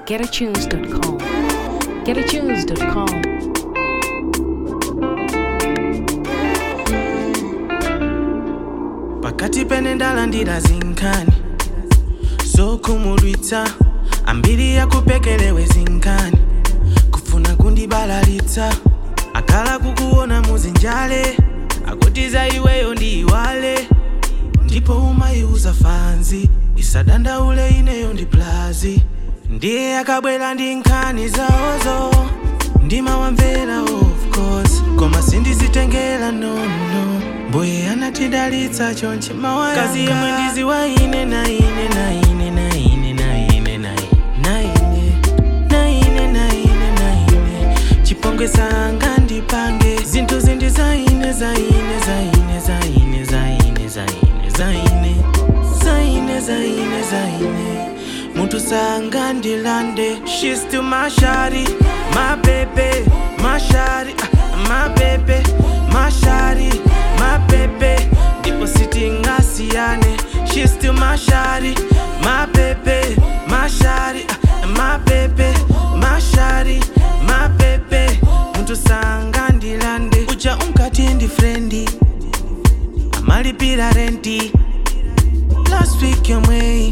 getatunes.com. Getatunes.com. pakati pene ndalandira zinkani zokhumudwitsa ambiri yakupekelewe zinkani kufuna kundibalalitsa akhala kukuona muzinjale akutiza iweyo ndiyiwale ndipo umayiuza fanzi isadandaule ineyo ndi plazi ndiye akabwera ndi nkhani zawozo ndimawamvera of course koma sindizitengera nono mbuye anatidalitsa chonche mawaya kazi yemwe ndiziwa ine na ine na ine na ine na ine na ine na ine na ine na ine na ine chipongwe sanga ndipange zinthu zindi zaine zaine zaine zaine zaine zaine zaine zaine zaine zaine munthu sanga ndilande She's still my shawty, my baby, my shawty, ah, my baby, my shawty, my baby. Ndipo sitingasiyane She's still my shawty, my baby, my shawty, ah, my baby, my shawty, my baby. Munthu sanga ndilande uja unkati ndi frendi amalipira renti last week yomweyi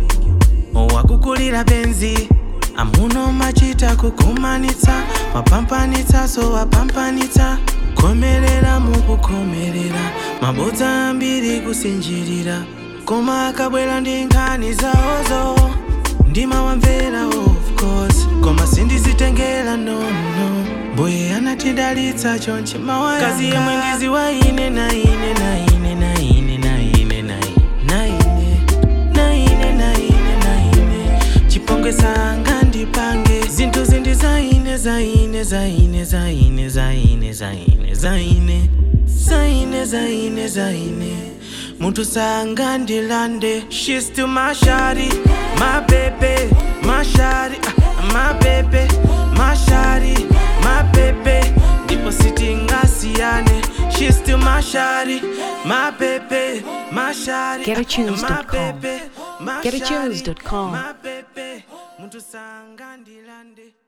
wakukulira benzi amuno machita kukumanitsa wapampanitsa so wapampanitsa komerera mukukomerera mabodza ambiri kusinjirira koma akabwera ndi nkhani zawozo ndimawamvera of course koma sindizitengera nono mbuye anatidalitsa chonche mawaya kazi yemwe ndiziwa ine na ine na ine na ine na ine na ine na ine na ine na ine na ine chipongwe sanga ndipange zinthu zindi zaine zaine zaine zaine zaine zaine zaine zaine zaine zaine munthu sanga ndilande She's still my shawty, my baby, my shawty, ah, my baby, my shawty, my baby. Ndipo sitingasiyane She's still my shawty, my baby, my shawty, ah, Getatunes.com. my baby, my Getatunes.com. shawty, my baby. Munthu sanga ndilande